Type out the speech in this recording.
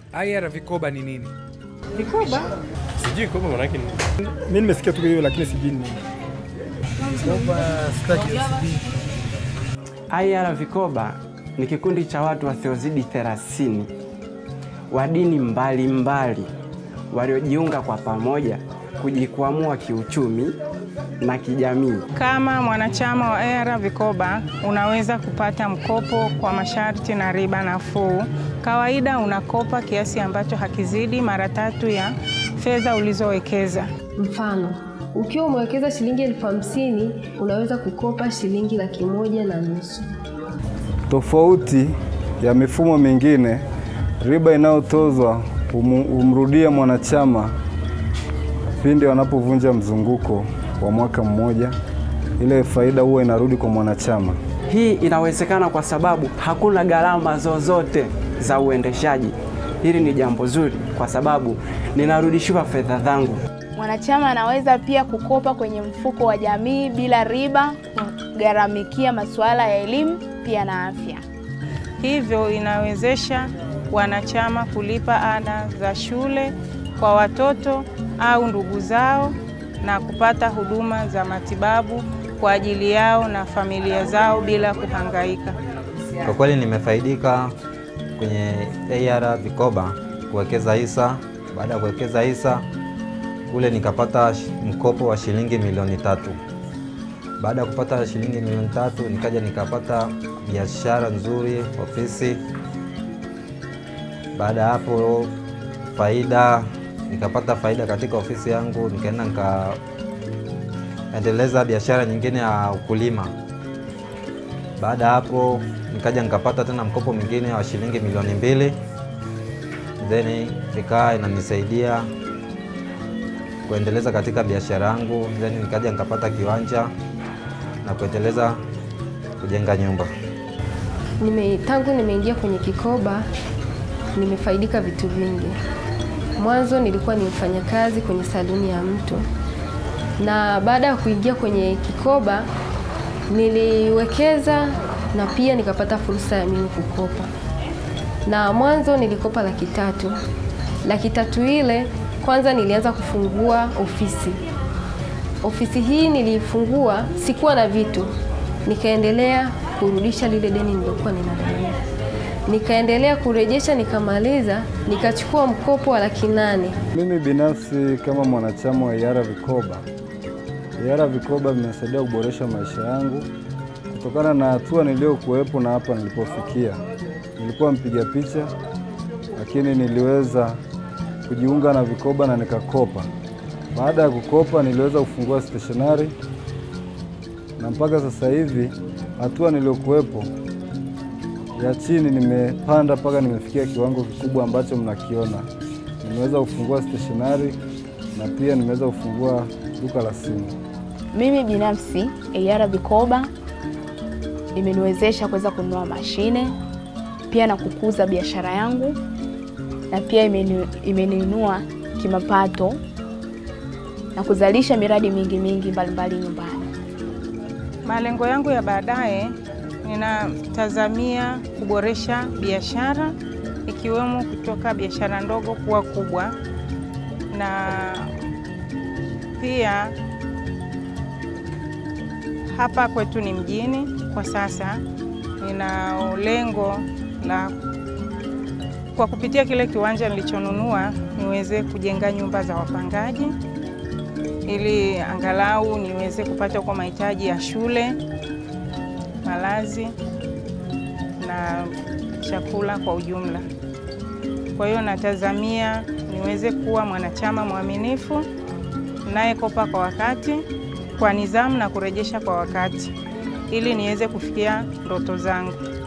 IR vikoba ni nini? Vikoba Sijui kopa manake ni Mimi nimesikia tu hiyo lakini sijui ni nini. IR Vikoba ni kikundi cha watu wasiozidi 30 wa dini mbalimbali waliojiunga kwa pamoja kujikwamua kiuchumi na kijamii. Kama mwanachama wa ERA Vikoba unaweza kupata mkopo kwa masharti na riba nafuu. Kawaida unakopa kiasi ambacho hakizidi mara tatu ya fedha ulizowekeza. Mfano, ukiwa umewekeza shilingi elfu hamsini unaweza kukopa shilingi laki moja na nusu. Tofauti ya mifumo mingine, riba inayotozwa humu- humrudia mwanachama pindi wanapovunja mzunguko wa mwaka mmoja. Ile faida huwa inarudi kwa mwanachama. Hii inawezekana kwa sababu hakuna gharama zozote za uendeshaji. Hili ni jambo zuri kwa sababu ninarudishiwa fedha zangu. Mwanachama anaweza pia kukopa kwenye mfuko wa jamii bila riba, kugharamikia masuala ya elimu pia na afya. Hivyo inawezesha wanachama kulipa ada za shule kwa watoto au ndugu zao na kupata huduma za matibabu kwa ajili yao na familia zao bila kuhangaika. Kwa kweli nimefaidika kwenye AR Vikoba kuwekeza hisa. Baada ya kuwekeza hisa kule nikapata sh- mkopo wa shilingi milioni tatu. Baada ya kupata shilingi milioni tatu nikaja nikapata biashara nzuri, ofisi. Baada ya hapo faida, nikapata faida katika ofisi yangu, nikaenda nikaendeleza biashara nyingine ya ukulima. Baada ya hapo nikaja nikapata tena mkopo mwingine wa shilingi milioni mbili, then ikawa inanisaidia kuendeleza katika biashara yangu, then nikaja nikapata kiwanja na kuendeleza kujenga nyumba. Nime, tangu nimeingia kwenye kikoba nimefaidika vitu vingi. Mwanzo nilikuwa ni mfanyakazi kwenye saluni ya mtu, na baada ya kuingia kwenye kikoba niliwekeza na pia nikapata fursa ya mimi kukopa. Na mwanzo nilikopa laki tatu. Laki tatu ile kwanza nilianza kufungua ofisi. Ofisi hii nilifungua, sikuwa na vitu, nikaendelea kurudisha lile deni nililokuwa ninadaiwa. Nikaendelea kurejesha, nikamaliza, nikachukua mkopo wa laki nane. Mimi binafsi kama mwanachama wa IARA Vikoba, IARA Vikoba vimesaidia kuboresha maisha yangu kutokana na hatua niliyokuwepo na hapa nilipofikia. Nilikuwa mpiga picha, lakini niliweza kujiunga na vikoba na nikakopa. Baada ya kukopa, niliweza kufungua stationari na mpaka sasa hivi hatua niliyokuwepo ya chini nimepanda mpaka nimefikia kiwango kikubwa ambacho mnakiona. Nimeweza kufungua stationari na pia nimeweza kufungua duka la simu. Mimi binafsi AR Vikoba imeniwezesha kuweza kununua mashine pia na kukuza biashara yangu na pia imeni- imeniinua kimapato na kuzalisha miradi mingi mingi mbalimbali nyumbani. Malengo yangu ya baadaye, ninatazamia kuboresha biashara ikiwemo kutoka biashara ndogo kuwa kubwa, na pia hapa kwetu ni mjini kwa sasa, nina lengo la kwa kupitia kile kiwanja nilichonunua niweze kujenga nyumba za wapangaji ili angalau niweze kupata kwa mahitaji ya shule, malazi na chakula kwa ujumla. Kwa hiyo natazamia niweze kuwa mwanachama mwaminifu nayekopa kwa wakati, kwa nidhamu na kurejesha kwa wakati ili niweze kufikia ndoto zangu.